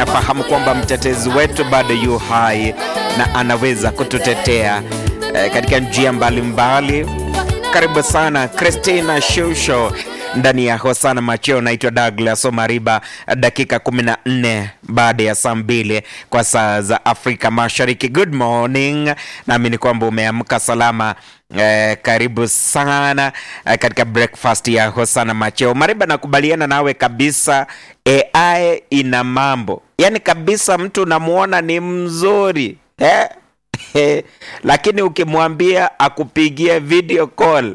nafahamu kwamba mtetezi wetu bado yu hai na anaweza kututetea eh, katika njia mbalimbali. Karibu sana Christina Shusho ndani ya Hosana Macheo. Naitwa Douglas Omariba, dakika 14 baada ya saa mbili kwa saa za Afrika Mashariki. Good morning, naamini kwamba umeamka salama. Eh, karibu sana eh, katika breakfast ya Hosana Macheo. Mariba, nakubaliana nawe kabisa, AI ina mambo yaani kabisa, mtu unamwona ni mzuri eh? lakini ukimwambia akupigie video call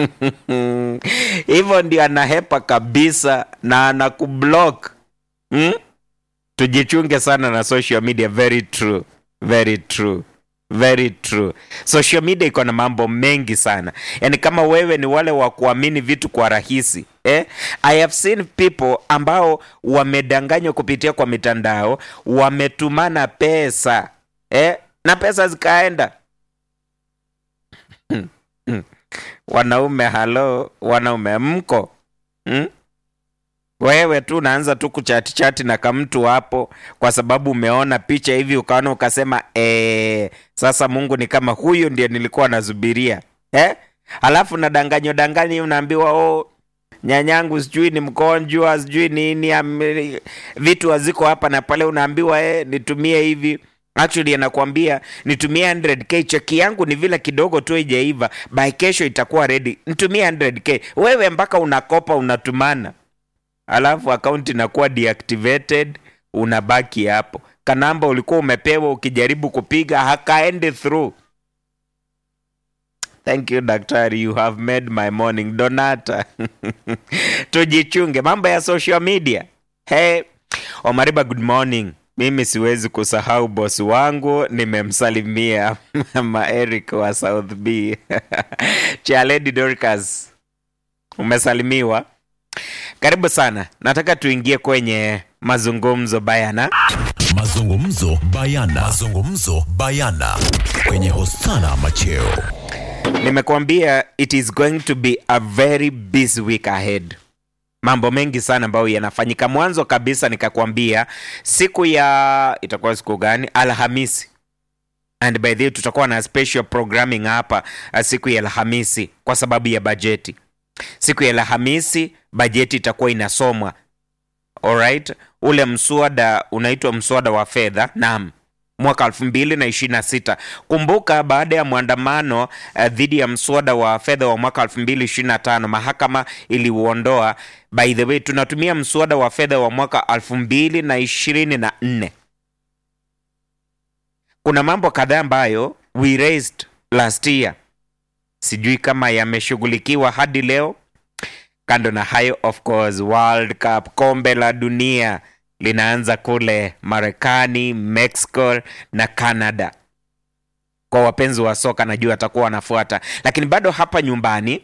hivyo ndio anahepa kabisa na anakublock hmm? Tujichunge sana na social media. Very true, very true, very true. Social media iko na mambo mengi sana, yaani kama wewe ni wale wa kuamini vitu kwa rahisi eh? I have seen people ambao wamedanganywa kupitia kwa mitandao, wametumana pesa eh? na pesa zikaenda Wanaume halo, wanaume mko hmm? Wewe tu unaanza tu kuchati chati na kamtu hapo, kwa sababu umeona picha hivi ukaona ukasema ee, sasa Mungu ni kama huyu ndio nilikuwa nasubiria eh? Alafu na danganyo danganyo, unaambiwa oh, nyanyangu sijui ni mgonjwa sijui nini am, vitu haziko hapa na pale, unaambiwa eh, nitumie hivi Actually anakuambia nitumie 100k, cheki yangu ni vile kidogo tu haijaiva, by kesho itakuwa ready, nitumie 100k. Wewe mpaka unakopa unatumana, alafu akaunti inakuwa deactivated, unabaki hapo. Kanamba ulikuwa umepewa, ukijaribu kupiga hakaendi through. Thank you daktari, you have made my morning. Donata tujichunge mambo ya social media. Hey Omariba, good morning. Mimi siwezi kusahau bosi wangu, nimemsalimia mama Eric wa South B Chaledi Dorcas, umesalimiwa. Karibu sana, nataka tuingie kwenye mazungumzo bayana. Mazungumzo bayana. Mazungumzo bayana kwenye Hosana Macheo. Nimekuambia it is going to be a very busy week ahead mambo mengi sana ambayo yanafanyika. Mwanzo kabisa nikakwambia siku ya itakuwa siku gani? Alhamisi, and by the way tutakuwa na special programming hapa siku ya Alhamisi kwa sababu ya bajeti. Siku ya Alhamisi bajeti itakuwa inasomwa. Alright, ule mswada unaitwa mswada wa fedha, naam mwaka elfu mbili na ishirini na sita. Kumbuka baada ya mwandamano uh, dhidi ya mswada wa fedha wa mwaka elfu mbili ishirini na tano mahakama iliuondoa. By the way, tunatumia mswada wa fedha wa mwaka elfu mbili na ishirini na nne. Kuna mambo kadhaa ambayo we raised last year, sijui kama yameshughulikiwa hadi leo. Kando na hayo, of course, World Cup, kombe la dunia linaanza kule Marekani, Mexico na Canada. Kwa wapenzi wa soka najua watakuwa wanafuata, lakini bado hapa nyumbani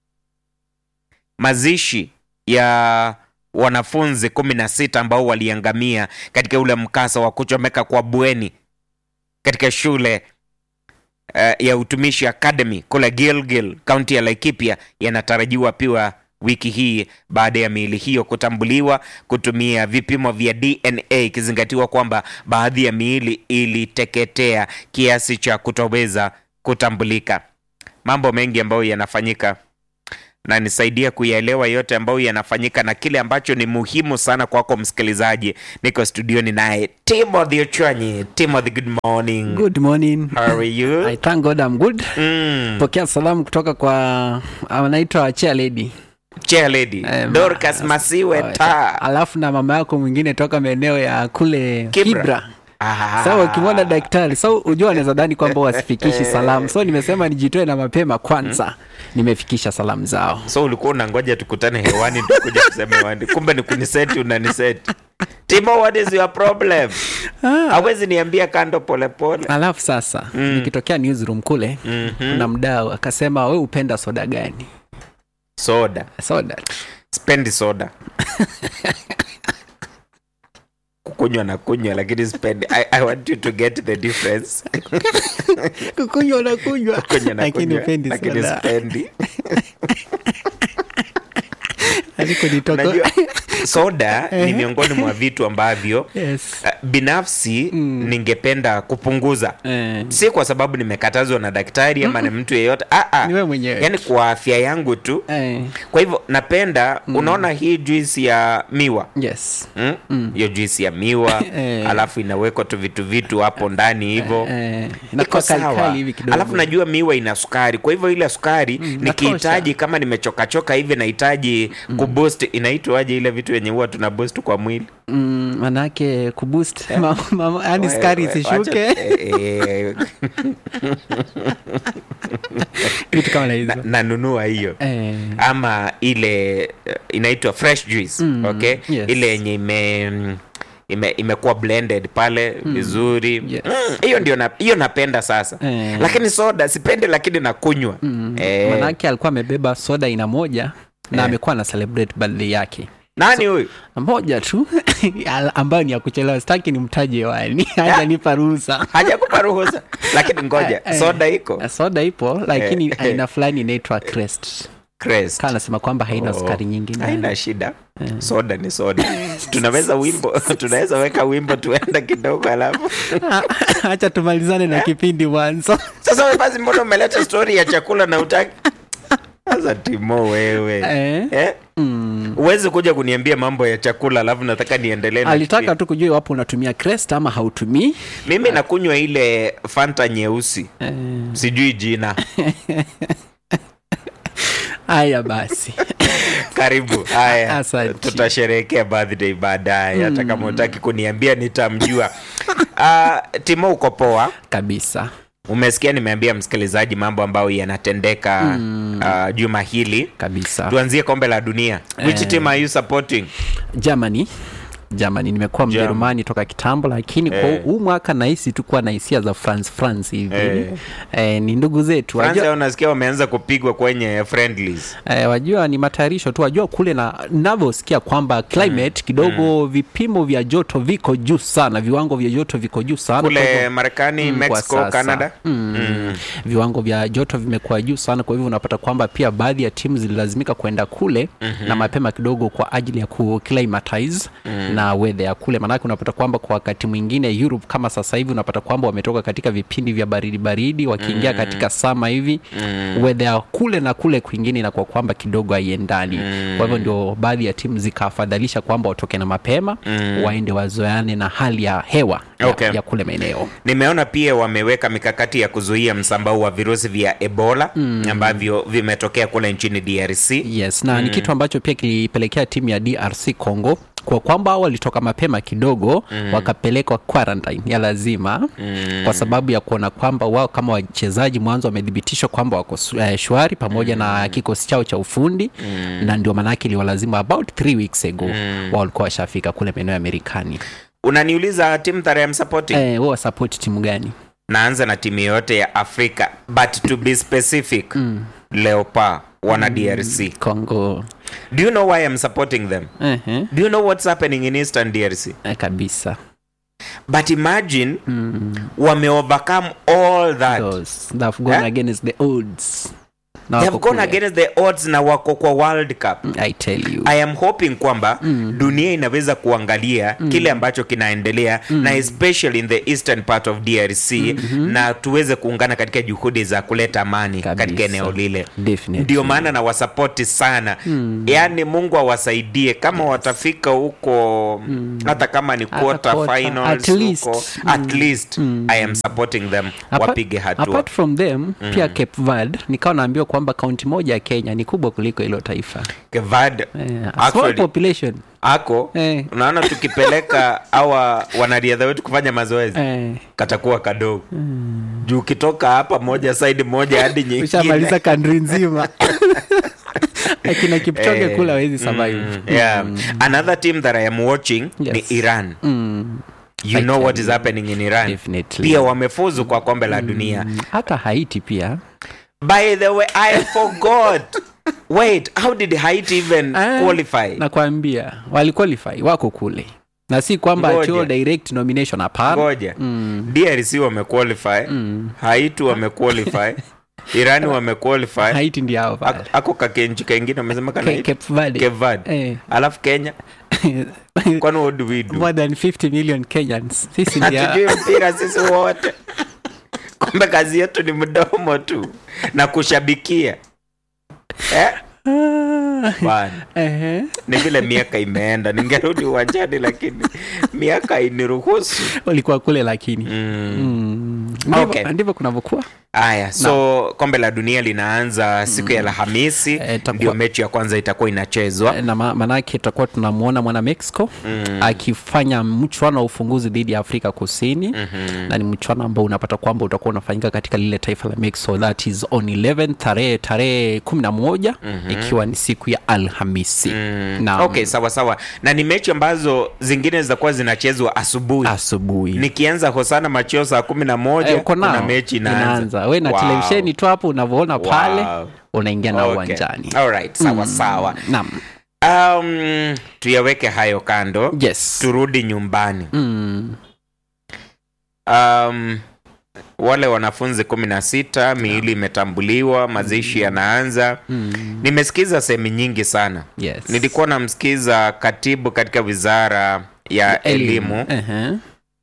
mazishi ya wanafunzi kumi na sita ambao waliangamia katika ule mkasa wa kuchomeka kwa bweni katika shule uh, ya utumishi Academy kule Gilgil, kaunti ya Laikipia yanatarajiwa pia wiki hii baada ya miili hiyo kutambuliwa kutumia vipimo vya DNA, ikizingatiwa kwamba baadhi ya miili iliteketea kiasi cha kutoweza kutambulika. Mambo mengi ambayo yanafanyika na nisaidia kuyaelewa yote ambayo yanafanyika na kile ambacho ni muhimu sana kwako msikilizaji. Niko studioni naye Timothy Ochwanyi. Timothy, good morning. Good morning. How are you? I thank God I'm good. Mm. Pokea salamu kutoka kwa anaitwa Chair Lady. Chair lady Eh, ma- Dorcas Masiwe Oh, ta Alafu na mama yako mwingine toka maeneo ya kule Kibra. Kibra. Ah. Sasa ukimwona daktari, so ujua anaweza dhani kwamba wasifikishi salamu. So nimesema nijitoe na mapema kwanza. Nimefikisha salamu zao. so ulikuwa unangoja tukutane hewani tukuja kusema hewani kumbe ni kuniseti unaniseti timo what is your problem hawezi niambia kando polepole Alafu sasa nikitokea newsroom kule kuna mdau akasema we upenda soda gani? soda Soda. spendi soda kukunywa na kunywa lakini spendi I, i want you to get the difference Kukunywa na kunywa. kunywa na Lakini kunywa upendi lakini soda. spendi Alikonitoka. Unajua, soda ni miongoni mwa vitu ambavyo yes. uh, binafsi ningependa kupunguza Eh, si kwa sababu nimekatazwa na daktari ama na mtu yeyote ah, ah. Ni wewe mwenyewe. yaani kwa afya yangu tu eh, kwa hivyo napenda unaona hii juisi ya miwa yes. Mm? hiyo juisi ya miwa Eh. alafu inawekwa tu vitu vitu hapo ndani hivyo Eh, iko inakuwa kali sawa kali hivi kidogo. alafu najua miwa ina sukari kwa hivyo ile sukari nikihitaji kama nimechokachoka hivi nahitaji kuboost inaitwaje ile vitu yenye huwa tuna boost kwa mwili mm, manake kuboost ma- ma- yani skari Wewe, isishuke wacha- eh, eh, vitu kama na hizo na- nanunua hiyo eh, ama ile eh, inaitwa fresh juice Mm, okay yes. ile yenye ime mm, ime imekuwa blended pale vizuri Yes. Mm, hiyo ndio na, hiyo napenda sasa Eh. lakini soda sipendi lakini nakunywa eh, manake alikuwa amebeba soda aina moja na amekuwa na celebrate birthday yake nani huyu moja tu al- ambayo ni ya kuchelewa sitaki ni mtaji wani hajanipa ruhusa hajakupa ruhusa lakini ngoja Eh, eh. soda iko soda ipo lakini Eh, eh. aina fulani inaitwa crest Crest. kaa anasema kwamba haina Oh. sukari nyingi ndani. haina shida soda ni soda tunaweza wimbo tunaweza weka wimbo tuenda kidogo alafu hacha tumalizane na kipindi mwanzo sasa we basi mbona umeleta story ya chakula na utaki sasa timo wewe Eh. eh? mm. huwezi kuja kuniambia mambo ya chakula alafu nataka niendelee na alitaka kipindi. tu kujua iwapo unatumia crest ama hautumii mimi nakunywa ile fanta nyeusi Eh, sijui jina haya basi karibu haya Asante. tutasherehekea birthday baadaye hata kama utaki kuniambia nitamjua uh, timo uko poa kabisa umesikia nimeambia msikilizaji mambo ambayo yanatendeka uh, juma hili kabisa tuanzie kombe la dunia which Eh. team are you supporting germany germany nimekuwa German. mjerumani toka kitambo lakini kwa Eh. huu mwaka nahisi tu kuwa na hisia za france france hivi Eh. eh, ni ndugu zetu Fransa wajua, unasikia wameanza kupigwa kwenye friendlies eh, wajua ni matayarisho tu wajua kule na navyosikia kwamba climate kidogo vipimo vya joto viko juu sana viwango vya joto viko juu sana Kwa kule hivyo- marekani Mm, kwa mexico sasa. canada Mm. Mm. viwango vya joto vimekuwa juu sana kwa hivyo unapata kwamba pia baadhi ya timu zililazimika kwenda kule mm-hmm. na mapema kidogo kwa ajili ya kuclimatize mm. na weather ya kule maanake unapata kwamba kwa wakati mwingine europe kama sasa hivi unapata kwamba wametoka katika vipindi vya baridi baridi wakiingia mm. katika sama hivi mm. weather ya kule na kule kwingine inakuwa kwamba kidogo haiendani mm. kwa hivyo ndio baadhi ya timu zikafadhalisha kwamba watoke na mapema mm. waende wazoane na hali ya hewa ya, Okay. ya kule maeneo nimeona pia wameweka mikakati ya kuzuia msambao wa virusi vya ebola mm. ambavyo vimetokea kule nchini drc yes na mm. ni kitu ambacho pia kilipelekea timu ya drc congo kwa kwamba walitoka mapema kidogo mm. wakapelekwa quarantine ya lazima mm. kwa sababu ya kuona kwamba wao kama wachezaji mwanzo wamethibitishwa kwamba wako su- eh, shwari pamoja mm. na kikosi chao cha ufundi mm. na ndio maanake iliwalazima about three weeks ago mm. wao walikuwa washafika kule maeneo ya Marekani. unaniuliza timu that I am supporting Eh, wao wasapoti timu gani? naanza na timu yote ya afrika but to be specific mm. leopa wana drc Congo. do you know why i'm supporting them Uh-huh. do you know what's happening in eastern drc Eh, kabisa. but imagine mm. wame overcome all that Those that have gone Eh? against the odds. Na they have wako gone kule. against the odds na wako kwa world cup I tell you. i am hoping kwamba mm. dunia inaweza kuangalia mm. kile ambacho kinaendelea mm. na especially in the eastern part of drc mm-hmm. na tuweze kuungana katika juhudi za kuleta amani Kabisa. katika eneo lile Definitely. ndio maana na wasapoti sana mm. yaani mungu awasaidie kama watafika huko mm. hata kama ni quarter quarter, finals at least. huko at least i am supporting them Apart- wapige hatua apart from them pia cape verde nikawa naambiwa kwamba kaunti moja ya kenya ni kubwa kuliko hilo taifa kevad eh, a small actually population ako Eh. unaona tukipeleka awa wanariadha wetu kufanya mazoezi eh, katakuwa kadogo juu ukitoka hapa moja side moja hadi ushamaliza nyingine kandri nzima akina kipchoge Eh, kula wezi survive Mm, yeah. another team that i am watching Yes. ni iran Mm, you I know tell what is you. happening in iran Definitely. pia wamefuzu kwa kombe la dunia hata haiti pia by the way i forgot wait how did haiti even Ah, qualify nakwambia waliqualify wako kule na si kwamba Ngoja. atio direct nomination hapana ngoja drc wamequalify haiti wamequalify irani wamequalify haiti ndio hao pale Ako- ako kakenchi kengine amesema kana Ca- Cape Verde. Cape Verde. Eh. alafu kenya kwani what do we do more than 50 million kenyans sisi ndia hatujui mpira sisi wote kumbe kazi yetu ni mdomo tu na kushabikia eh? Bana. Ehe. ni vile miaka imeenda ningerudi uwanjani lakini miaka iniruhusu ulikuwa kule lakini mm. Mm. Ndivyo- Okay. ndivyo kunavyokuwa aya so kombe la dunia linaanza siku ya alhamisi Eh, itakuwa- ndio mechi ya kwanza itakuwa inachezwa na ma- maanake tutakuwa tunamwona mwana mexico mm. akifanya mchwano wa ufunguzi dhidi ya afrika kusini mm-hmm. na ni mchwano ambao unapata kwamba utakuwa unafanyika katika lile taifa la mexico that is on 11 tarehe tarehe kumi na moja mm-hmm. ikiwa ni siku ya alhamisi mm. na okay sawa sawa na ni mechi ambazo zingine zitakuwa zinachezwa asubuhi asubuhi nikianza hosana machio saa kumi na moja Eh, uko kuna nao mechi inaanza we na Wow. televisheni tu hapo unavyoona pale Wow. unaingia na Okay. uwanjani Alright, sawa sawa naam um, tuyaweke hayo kando yes turudi nyumbani mm. um, wale wanafunzi kumi na sita miili imetambuliwa mazishi yanaanza Mm. nimesikiza sehemu nyingi sana yes nilikuwa namsikiza katibu katika wizara ya elimu Ehe.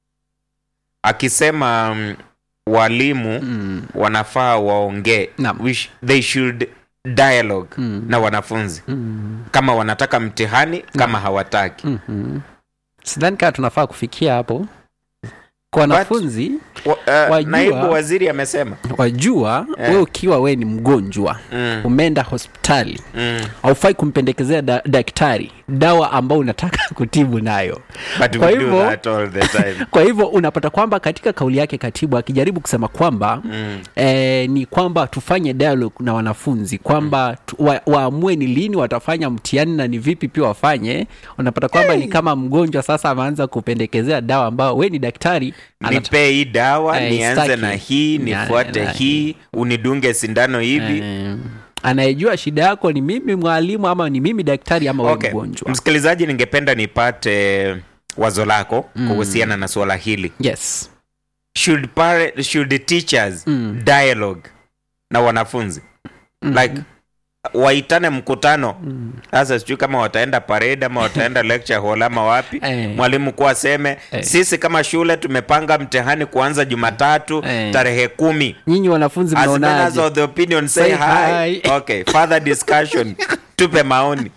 akisema um, walimu Mm. wanafaa waongee Naam. We sh- they should dialogue Mm. na wanafunzi Mm. kama wanataka mtihani kama hawataki Mhm. sidhani kaa tunafaa kufikia hapo kwa wanafunzi Wa, uh, Wajua- naibu waziri amesema wajua Eh. we ukiwa we ni mgonjwa mm, umeenda hospitali mm. haufai kumpendekezea da, daktari dawa ambao unataka kutibu nayo But Kwa we do hivyo- that all the time. kwa hivyo unapata kwamba katika kauli yake katibu akijaribu kusema kwamba Mm. eh, ni kwamba tufanye dialogue na wanafunzi kwamba tu- wa, waamue ni lini watafanya mtihani na ni vipi pia wafanye unapata kwamba ni kama mgonjwa sasa ameanza kupendekezea dawa ambao we ni daktari anat- nipee hii dawa Eh, nianze istaki. na hii Na- nifuate na- hii unidunge sindano hivi Eh, anayejua shida yako ni mimi mwalimu ama ni mimi daktari ama we okay. mgonjwa msikilizaji ningependa nipate wazo lako kuhusiana na suala hili yes should, pare, should teachers Mm. dialogue na wanafunzi like waitane mkutano sasa sijui kama wataenda parade ama wataenda lecture hall ama wapi Eh. mwalimu kuwa aseme Eh. sisi kama shule tumepanga mtihani kuanza jumatatu Eh. tarehe kumi nyinyi wanafunzi as members mnaonaje of the opinion say, Say hi. hi. okay further discussion tupe maoni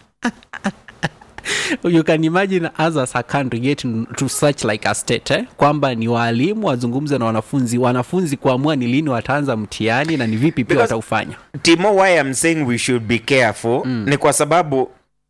you can imagine us as a country getting to such like a state eh? kwamba ni waalimu wazungumze na wanafunzi wanafunzi kuamua ni lini wataanza mtihani na ni vipi pia Because- wataufanya timo why I'm saying we should be careful Mm. ni kwa sababu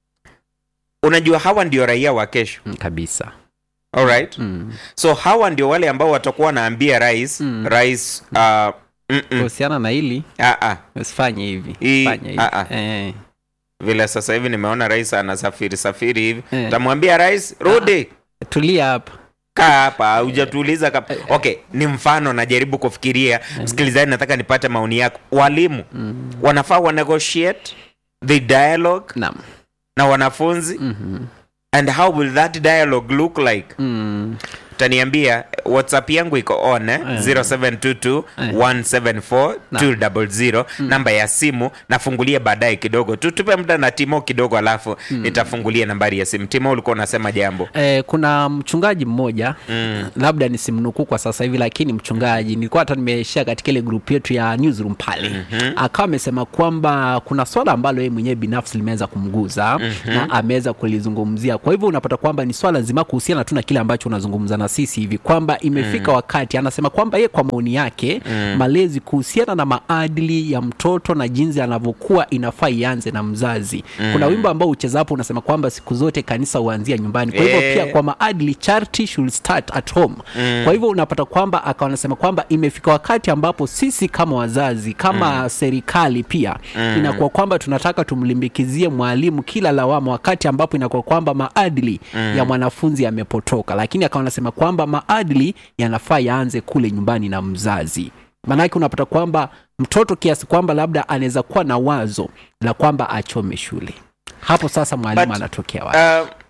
unajua hawa ndio raia wa kesho mm, kabisa alright mm. so hawa ndio wale ambao watakuwa wanaambia rais Mm. rais uh, mm-mm, kuhusiana na hili ah, ah. usifanye hivi Hii- fanya hivi ah, ah. eh. vile sasa hivi nimeona rais anasafiri safiri hivi Eh. tamwambia rais rudi tulia hapa kaa hapa hujatuuliza kama okay ni mfano najaribu kufikiria msikilizaji nataka nipate maoni yako walimu wanafaa wa negotiate the dialogue naam na wanafunzi Mhm. and how will that dialogue look like mm. utaniambia whatsapp yangu iko on eh? 0722 174 200 namba ya simu nafungulia baadaye kidogo tu tupe muda na timo kidogo alafu nitafungulia nambari ya simu timo ulikuwa unasema jambo Eh, kuna mchungaji mmoja mm. labda nisimnukuu kwa sasa hivi lakini mchungaji nilikuwa hata nimeishia katika ile grup yetu ya newsroom pale mm-hmm. akawa amesema kwamba kuna swala ambalo yeye mwenyewe binafsi limeweza kumguza mm-hmm. na ameweza kulizungumzia kwa hivyo unapata kwamba ni swala nzima kuhusiana tu na kile ambacho unazungumza na sisi hivi kwamba imefika mm. wakati anasema kwamba yeye kwa maoni yake mm. malezi kuhusiana na maadili ya mtoto na jinsi anavyokuwa inafaa ianze na mzazi mm. kuna wimbo ambao uchezapo unasema kwamba siku zote kanisa huanzia nyumbani kwa hivyo Eh. pia kwa maadili charity should start at home mm. kwa hivyo unapata kwamba akawa anasema kwamba imefika wakati ambapo sisi kama wazazi kama mm. serikali pia mm. inakuwa kwamba tunataka tumlimbikizie mwalimu kila lawama wakati ambapo inakuwa kwamba maadili mm. ya mwanafunzi yamepotoka lakini akawa anasema kwamba maadili yanafaa yaanze kule nyumbani na mzazi maanake unapata kwamba mtoto kiasi kwamba labda anaweza kuwa na wazo la kwamba achome shule hapo sasa mwalimu But, anatokea wapi uh,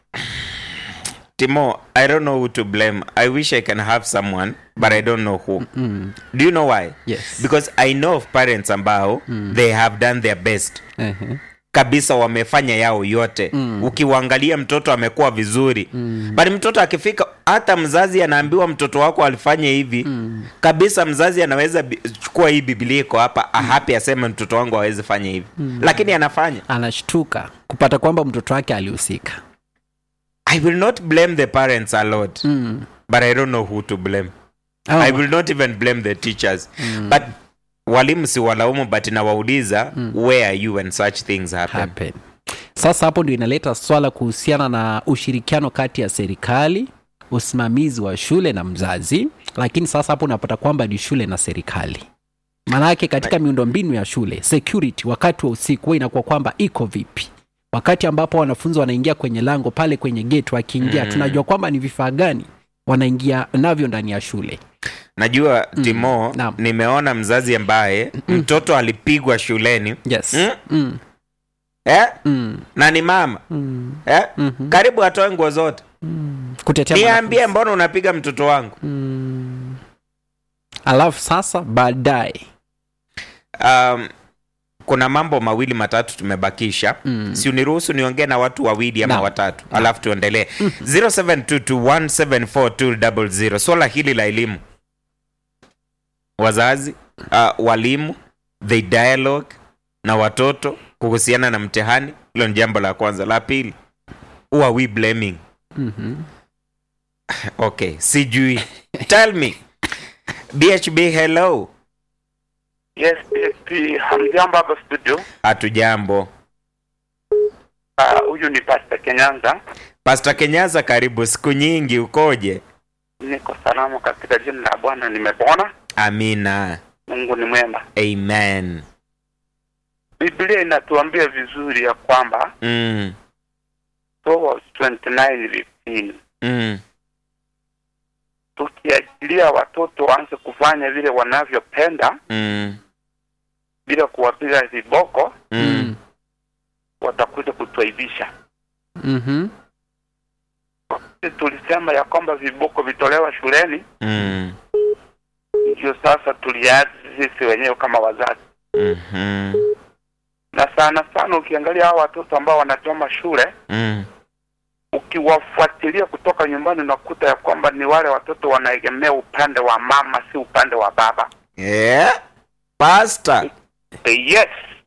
timo i don't know who to blame i wish i can have someone but i don't know who do you know why Yes. because i know of parents ambao they have done their best Ehe. kabisa wamefanya yao yote mm. ukiwaangalia mtoto amekuwa vizuri mm. bali mtoto akifika hata mzazi anaambiwa mtoto wako alifanya hivi mm. kabisa mzazi anaweza bi- chukua hii bibilia iko hapa mm. ahapi aseme mtoto wangu awezi fanya hivi mm. lakini anafanya anashtuka kupata kwamba mtoto wake alihusika i will not blame the parents a lot mm. but i don't know who to blame oh, i will not even blame the teachers but walimu si walaumu but nawauliza where are you when such things happen happen. Sasa hapo ndio inaleta swala kuhusiana na ushirikiano kati ya serikali, usimamizi wa shule na mzazi, lakini sasa hapo unapata kwamba ni shule na serikali. Maanake katika miundombinu ya shule security, wakati wa usiku huwa inakuwa kwamba iko vipi? Wakati ambapo wanafunzi wanaingia kwenye lango pale kwenye gate, wakiingia tunajua kwamba ni vifaa gani wanaingia navyo ndani ya shule. najua timo Naam. nimeona mzazi ambaye mtoto alipigwa shuleni Yes. Mm? Mm. eh? Mm. na ni mama Mm. eh? Mhm. karibu atoe nguo zote Kutetea niambie mbona unapiga mtoto wangu Mm. Alafu sasa baadaye um, kuna mambo mawili matatu tumebakisha Mm. si uniruhusu niongee na watu wawili ama Naam. watatu alafu tuendelee 0722174200 swala hili la elimu wazazi uh, walimu the dialogue na watoto kuhusiana na mtihani hilo ni jambo la kwanza la pili who are we blaming Mhm. okay sijui tell me bhb hello Yes, PSP. Hamjambo hapa studio. hatujambo Ah, Huyu ni Pastor Kenyanza. Pastor Kenyaza, karibu. Siku nyingi, ukoje? Niko salama katika jina la Bwana, nimepona. Amina, Mungu ni mwema. amen. Biblia inatuambia vizuri ya kwamba Mm, Proverbs 29:15 mm, tukiachilia watoto waanze kufanya vile wanavyopenda mm, bila kuwapiga viboko, mm. watakuja kutuaibisha. Mhm. Sisi Tulisema ya kwamba viboko vitolewa shuleni, Mm, ndio sasa tuliazi sisi wenyewe kama wazazi. mhm, Na sana sana ukiangalia hao watoto ambao wanachoma shule mm. ukiwafuatilia kutoka nyumbani unakuta ya kwamba ni wale watoto wanaegemea upande wa mama, si upande wa baba. Yeah. Pastor. Eh, Yes,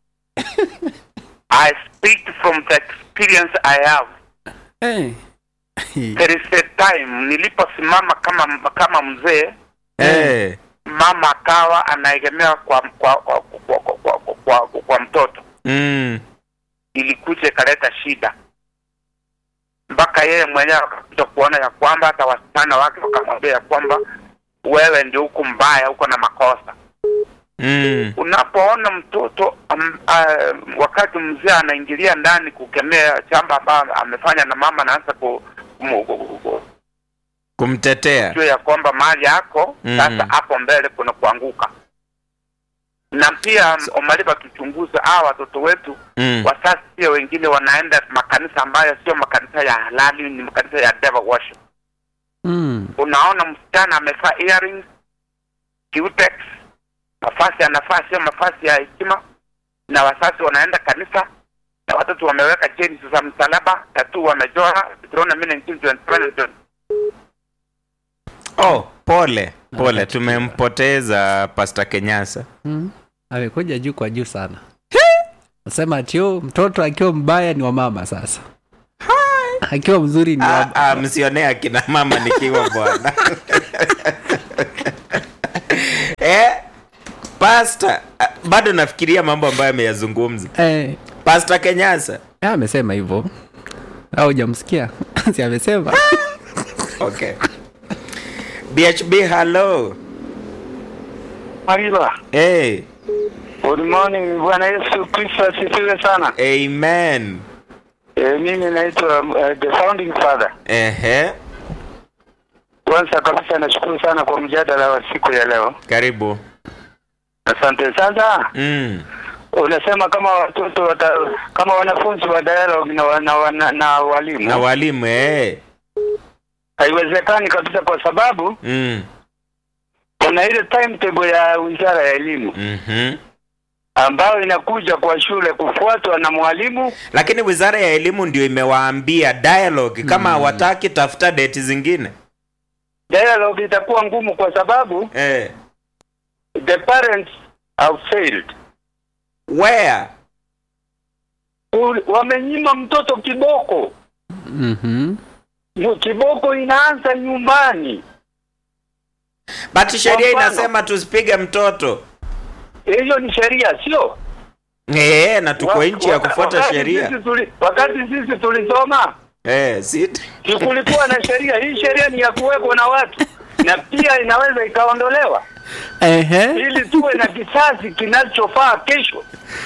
I speak from the experience I have. Eh. There is a time niliposimama kama kama mzee, Eh. mama akawa anaegemea kwa kwa kwa, kwa, kwa, kwa, kwa, kwa, kwa mtoto, Mm, ilikuja ikaleta shida mpaka yeye mwenyewe akakuja kuona ya kwamba hata wasichana wake wakamwambia ya kwamba wewe ndio huku mbaya, uko na makosa. mm, unapoona mtoto um, uh, wakati mzee anaingilia ndani kukemea chamba ambayo amefanya na mama anaanza ku, ku, ku, ku, ku, kumtetea. jua ya kwamba mali yako Mm. sasa hapo mbele kuna kuanguka na pia so, umalipa tuchunguze hawa watoto wetu Mm, wasasi pia wengine wanaenda makanisa ambayo sio makanisa ya halali ni makanisa ya devil worship Mm. unaona msichana amevaa earrings cutex mafasi anafaa sio mafasi ya hekima na wasasi wanaenda kanisa na watoto wameweka cheni za msalaba tatu wamejora Deuteronomy 19:21. oh, pole pole, tumempoteza Pastor Kenyasa. Mm. amekuja juu kwa juu sana nasema tio mtoto akiwa mbaya ni wa mama sasa akiwa mzuri ni Ah, wa ah, msionee akina mama nikiwa bwana eh, Pastor, ah, bado nafikiria mambo ambayo ameyazungumza eh, Pastor Kenyasa. eh, amesema hivyo au jamsikia si amesema Okay. BHB hello. Marila, Hey, good morning. Bwana Yesu Kristo asifiwe sana. amen. E, mimi naitwa uh, the founding father. Ehe, Kwanza kabisa nashukuru sana kwa mjadala wa siku ya leo. karibu. Asante. Sasa Mm. unasema kama watoto wata, kama wanafunzi wa dialogue na, wa- na, na, na walimu Na walimu eh. haiwezekani kabisa, kwa sababu Mm. kuna ile timetable ya wizara ya elimu Mhm. ambayo inakuja kwa shule kufuatwa na mwalimu. lakini wizara ya elimu ndio imewaambia dialogue kama hawataki tafuta date zingine Dialogue itakuwa ngumu kwa sababu eh. the parents have failed. where Ul- Wamenyima mtoto kiboko. Mhm. Mu- Kiboko inaanza nyumbani. but sheria mfano- inasema tusipige mtoto Hiyo ni sheria, sio? eh, na tuko Wa- nchi ya waka- kufuata wakati sheria sisi tuli- Wakati sisi tulisoma eh, si si kulikuwa na sheria. Hii sheria ni ya kuwekwa na watu na pia inaweza ikaondolewa Ehe. ili tuwe na kisasi kinachofaa kesho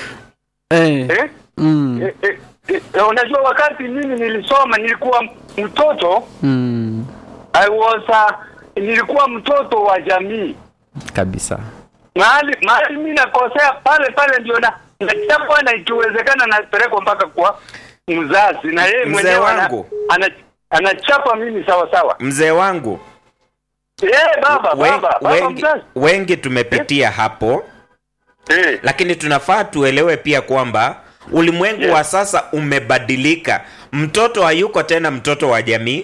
Eh. eh? Mm. Eh, eh, eh, unajua wakati mimi nilisoma nilikuwa mtoto Mm. I was uh, nilikuwa mtoto wa jamii Kabisa. mahali mahali mimi nakosea pale pale ndio na nachapwa na ikiwezekana napelekwa mpaka kwa mzazi na yeye Mzee mwenyewe ana- wangu. ana- anachapa mimi sawa sawa mzee wangu eh baba wen- baba baba wengi, mzazi wengi tumepitia hapo eh lakini tunafaa tuelewe pia kwamba ulimwengu Yes. wa sasa umebadilika mtoto hayuko tena mtoto wa jamii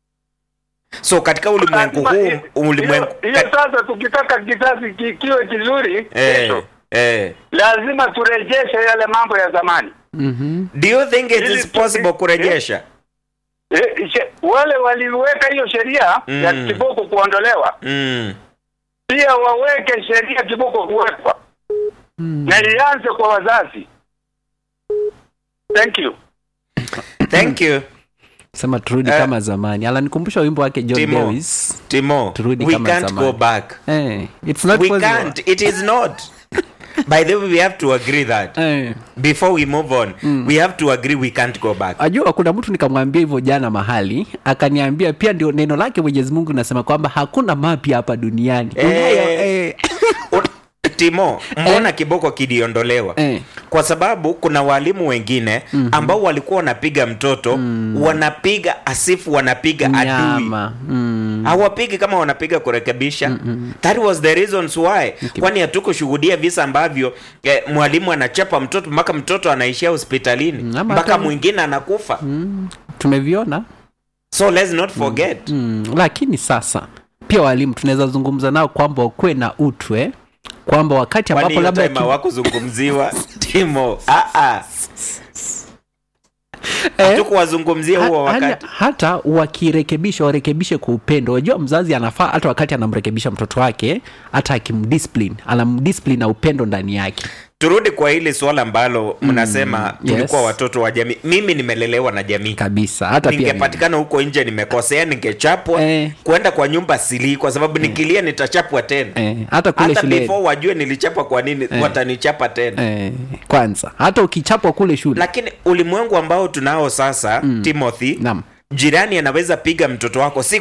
so katika ulimwengu Lazima- huu hiyo- ulimwengu hiyo sasa tukitaka kizazi ki- kiwe kizuri eh, kesho eh. lazima turejeshe yale mambo ya zamani Mhm. do you think it Ili is tu- possible eh, kurejesha eh, she- wale waliweka hiyo sheria Mm. ya kiboko kuondolewa mm. pia waweke sheria kiboko kuwekwa Mm. na ianze kwa wazazi thank you thank you Sema turudi Eh. kama zamani. Alanikumbusha wimbo wake John Timo. Lewis. timo Turudi we kama can't zamani. go back Eh, it's not we possible. can't it is not by the way we have to agree that Eh. before we move on we have to agree we can't go back Ajua kuna mtu nikamwambia hivyo jana mahali, akaniambia pia ndio neno lake Mwenyezi Mungu nasema kwamba hakuna mapya hapa duniani. Eh. Unayo, eh. Un- timo mbona kiboko kiliondolewa Eh. kwa sababu kuna walimu wengine ambao walikuwa wanapiga mtoto wanapiga asifu wanapiga adui Nyama. Mm. hawapigi kama wanapiga kurekebisha that was the reasons why kwani hatukushuhudia visa ambavyo eh, mwalimu anachapa mtoto mpaka mtoto anaishia hospitalini Mm, ama mpaka hata- mwingine anakufa Tumeviona. so let's not forget Mm, lakini sasa pia walimu tunaweza zungumza nao kwamba wakuwe na utwe kwamba wakati kwani ambapo hiyo labda time ki- hawakuzungumziwa timo ah, ah. Eh? hatukuwazungumzia huo Ha- wakati hali- hata wakirekebisha warekebishe kwa upendo wajua mzazi anafaa hata wakati anamrekebisha mtoto wake hata akimdiscipline anamdiscipline na upendo ndani yake turudi kwa hili swala ambalo mnasema tulikuwa yes. watoto wa jamii mimi nimelelewa na jamii kabisa hata pia mimi. ningepatikana huko nje nimekosea ningechapwa Eh. kwenda kwa nyumba silii kwa sababu nikilia nitachapwa tena eh, hata kule hata shuleni before wajue nilichapwa kwa nini watanichapa tena eh, kwanza hata ukichapwa kule shule lakini ulimwengu ambao tunao sasa timothy Naam. jirani anaweza piga mtoto wako si